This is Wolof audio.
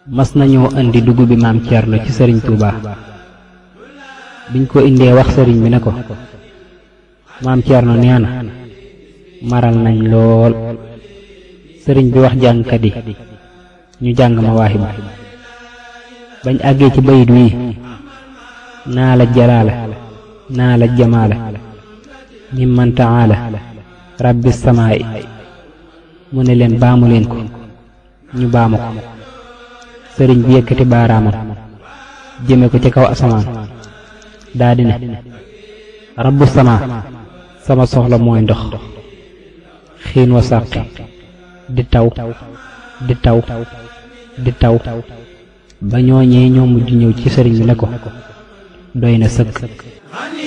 mas nañoo indi dugub bi maam Thierno ci sëriñ Touba biñ ko indee wax sëriñ bi ne ko maam Thierno nee na maral nañ lool sëriñ bi wax jàngkat yi ñu jàng ma waaxi bañ àggee ci bayit wii naa la jalaala naa la jamaala mimman taala rabbi samaa'i mu ne leen baamu leen ko ñu baamu ko sëriñ bi yëkkati baaraamam jëme ko ci kaw asamaan daa di ne rabbu samaa sama soxla mooy ndox xiin wa sàqi di taw di taw di taw ba ñooñee ñoo mujj ñëw ci sëriñ bi ne ko doy na sëkk